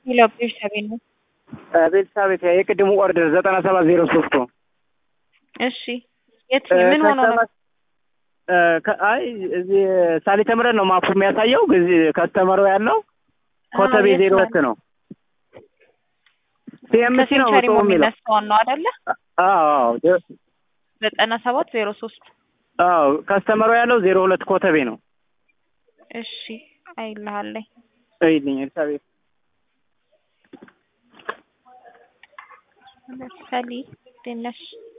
ሄሎ ቤርሳቤ ነው። ቤተሰቤት የቅድሙ ኦርደር ዘጠና ሰባት ዜሮ ሶስቱ እሺ የት ምን ሆኖ ነው? አይ እዚህ ሳሊተ ምሕረት ነው ማፑ የሚያሳየው። እዚህ ከስተመሩ ያለው ኮተቤ የት ዜሮ ነው? ሁለት ነው። ሲኤምሲ ነው ከሴንቸሪ ሰው የሚለው የሚነሳውን ነው አይደለ? አዎ አዎ ዘጠና ሰባት ዜሮ ሶስት አዎ ከስተመሩ ያለው ዜሮ ሁለት ኮተቤ ነው። እሺ አይልሃለኝ እይልኝ ኤልሳቤጥ ሰሊ ደነሽ